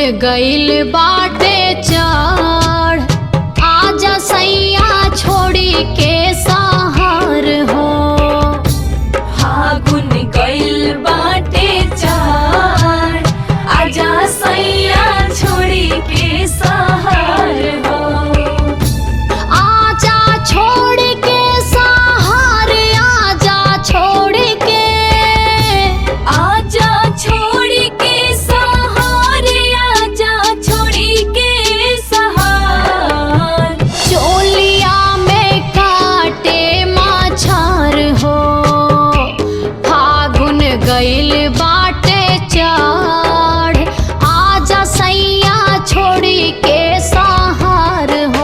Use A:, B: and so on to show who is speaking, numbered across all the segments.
A: गइल बाटे चढ़ आजा सैया छोड़ी के सहार हो
B: फागुन गइल बाटे चार आजा सैया छोड़ी के सहार हो
A: आजा छोड़ के सहार आजा छोड़ के
B: आजा छोड़ी के सहार आजा छोड़ी के सहार
A: चोलिया में काटे माछार हो फागुन गइल बाटे चढ़ आजा सैया छोड़ी के सहार हो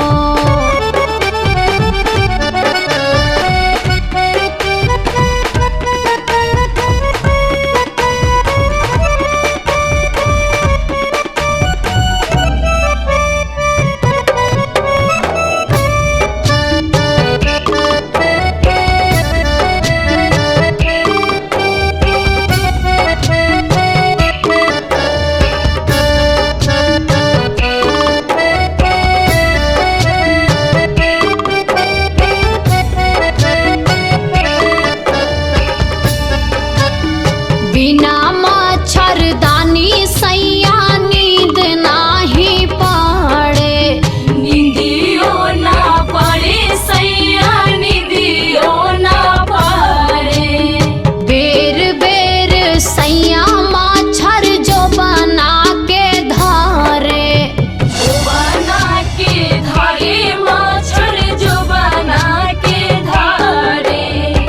A: बिना मच्छरदानी सैया नींद नाही पड़े
B: निंदियो ना पड़े सैया निंदियो ना पड़े
A: बेर बेर सैया मच्छर जो बना के धारे
B: बना के धारे मच्छर जो बना के धारे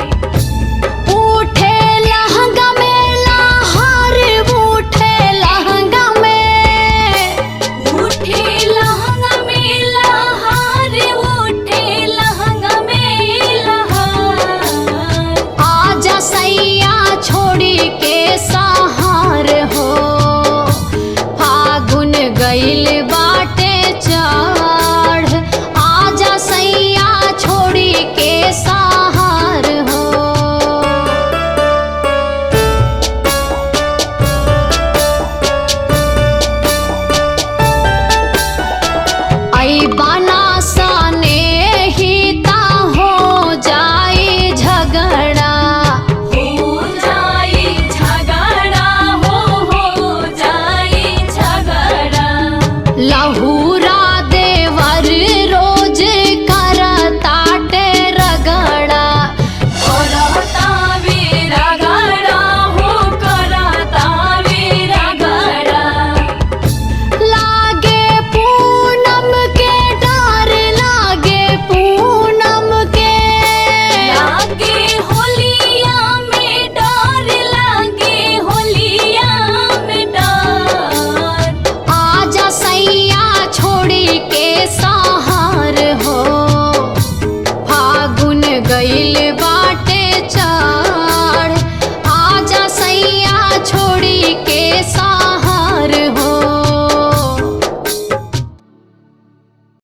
A: उठे लहंगा में लहर उठे लहंगा में
B: उठे लहंगा में लहार उठे लहंगा में लहार
A: आजा सैया छोड़ी के सहार हो फागुन गइल बाटे चढ़ आजा सैया छोड़ी के सहार हो आई बना सने ही ता हो जाए झगड़ा
B: हो जाए झगड़ा हो हो जाए झगड़ा
A: लहूरा देवर रोज करताटे रगड़ा
B: करता वीरा गड़ा हो करता वीरा गड़ा
A: लागे पूनम के डर लागे पूनम के
B: लागे होलिया में डर लागे होलिया में डर
A: आजा सैया छोड़ी के सहार हो फागुन गइल